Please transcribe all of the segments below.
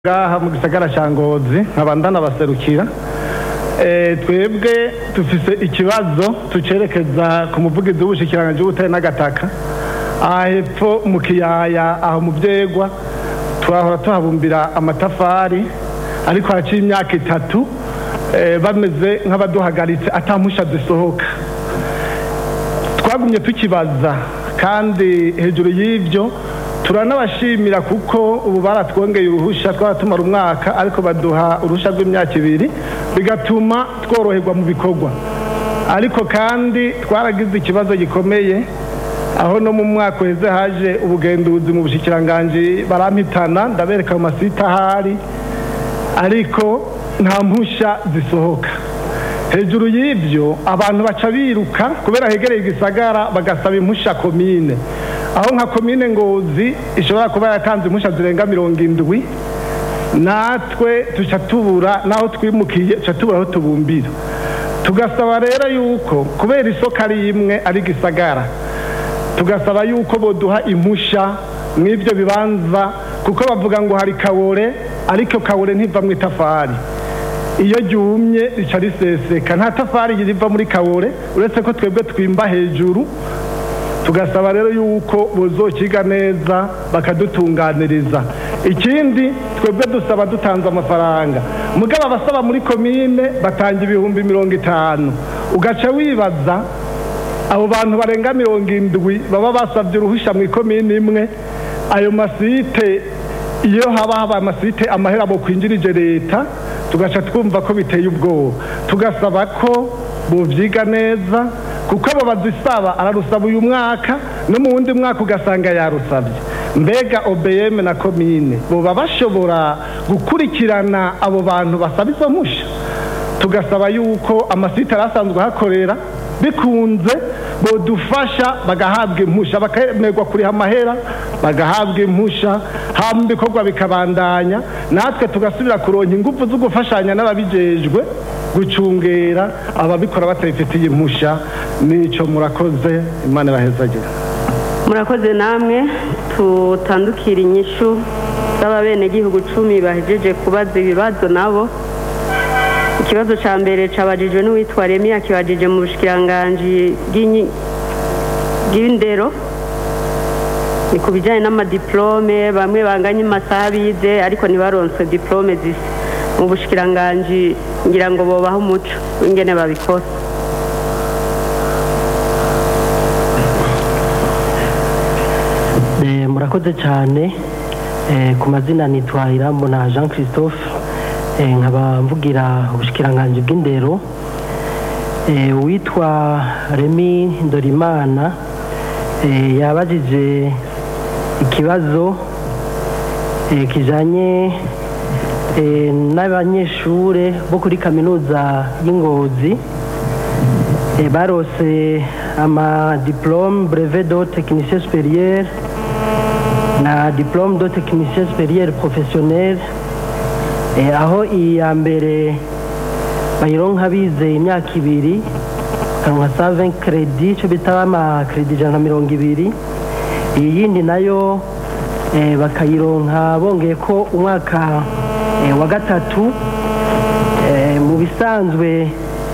ngaha mu gisagara cya ngozi nkaba ndanabaserukira Eh, twebwe dufise ikibazo tucerekeza ku muvugizi w'ubushikiranganji w'ubutare n'agataka aha hepfo mu kiyaya aho mu vyegwa twahora tuhabumbira amatafari ariko haraciye imyaka itatu eh, bameze nk'abaduhagaritse ata mpusha zisohoka twagumye tukibaza kandi hejuru y'ibyo turanabashimira kuko ubu baratwongeye uruhusha twaratumara umwaka ariko baduha uruhusha rw'imyaka ibiri bigatuma tworoherwa mu bikorwa ariko kandi twaragize ikibazo gikomeye aho no mu mwaka uheze haje ubugenduzi mu bushikiranganji barampitana ndabereka mu masita ahari ariko nta mpusha zisohoka hejuru y'ibyo abantu baca biruka kubera hegereye igisagara bagasaba impusha komine aho nka komine ngozi ishobora kuba yatanze impusha zirenga mirongo indwi natwe tuca tubura n'aho twimukiye tuca tubura aho tubumbira tugasaba rero yuko kubera isoko ari imwe ari gisagara tugasaba yuko boduha impusha mw'ibyo bibanza kuko bavuga ngo hari kawore ariko kawore ntiva mu itafari iyo ryumye rica riseseka nta tafari riva muri kawore uretse ko twebwe twimba hejuru tugasaba rero yuko bozokiga neza bakadutunganiriza ikindi twebwe dusaba dutanze amafaranga mugabo abasaba muri komine batanga ibihumbi mirongo itanu ugaca wibaza abo bantu barenga mirongo indwi baba basabye uruhushya mu ikomine imwe ayo masite iyo haba haba amasite amahera mu kwinjirije leta tugaca twumva ko biteye ubwoba tugasaba ko buvyiga neza kuko abo bazisaba ararusaba uyu mwaka no mu wundi mwaka ugasanga yarusabye mbega obm na komine boba bashobora gukurikirana abo bantu basaba izo mpusha tugasaba yuko amasite arasanzwe ahakorera bikunze bodufasha bagahabwa impusha bakemerwa kuriha amahera bagahabwa impusha hama ibikorwa bikabandanya natwe tugasubira kuronka ingufu zo gufashanya n'ababijejwe gucungera ababikora batabifitiye impusha nico murakoze imana ibahezagira murakoze namwe tutandukira inyishu z'ababenegihugu cumi bahejeje kubaza ibibazo nabo ikibazo cya mbere cabajijwe n'uwitwa remi akibajije mu bushikiranganji bw'inyi- bw'indero ni ku bijyanye n'amadiplome bamwe banganye amasaha bize ariko ntibaronswe diplome zisa mu bushikiranganji ngira ngo bobaho umuco w'ingene babikora Eh, murakoze cyane Eh, ku mazina nitwa irambona jean christophe Eh, nkaba mvugira ubushikiranganji bw'indero Eh, uwitwa remi ndorimana eh, yabajije ikibazo eh, kijanye eh, n'abanyeshure bo kuri kaminuza y'ingozi eh, barose ama diplome brevet de technicien supérieur na diplome de technicien supérieur professionnel eh, aho iya mbere bayironka bize imyaka ibiri kanwa sa 20 credit cyo bita ama credit ijana na mirongo ibiri iyi yindi nayo eh, bakayironka bongeye ko umwaka eh, wa gatatu eh, mu bisanzwe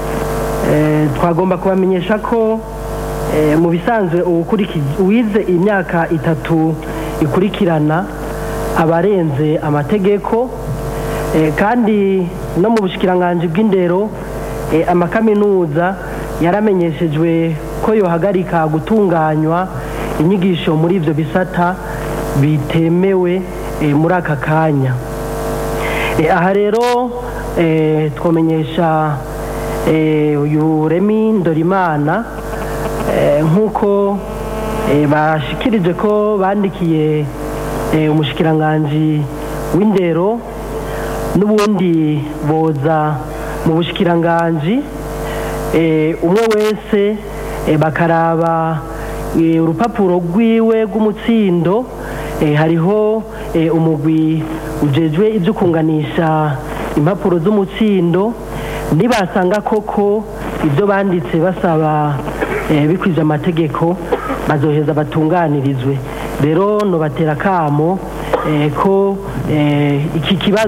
eh, twagomba kubamenyesha ko eh, mu bisanzwe uwukuriki- uwize imyaka itatu ikurikirana abarenze amategeko eh, kandi no mu bushikiranganji bw'indero eh, amakaminuza yaramenyeshejwe ko yohagarika gutunganywa inyigisho muri ivyo bisata bitemewe eh, muri aka kanya Eh, aha rero eh, twomenyesha eh, uyu remi ndorimana eh, nk'uko eh, bashikirije ko bandikiye eh, umushikiranganji w'indero n'ubundi boza mu bushikiranganji eh, umwe wese eh, bakaraba eh, urupapuro rwiwe rw'umutsindo eh, hariho eh, umugwi ujejwe ibyo kunganisha impapuro z'umutsindo nibasanga koko ibyo banditse basaba eh, bikwije amategeko bazoheza batunganirizwe rero nobatera akamo eh, ko eh, iki kibazo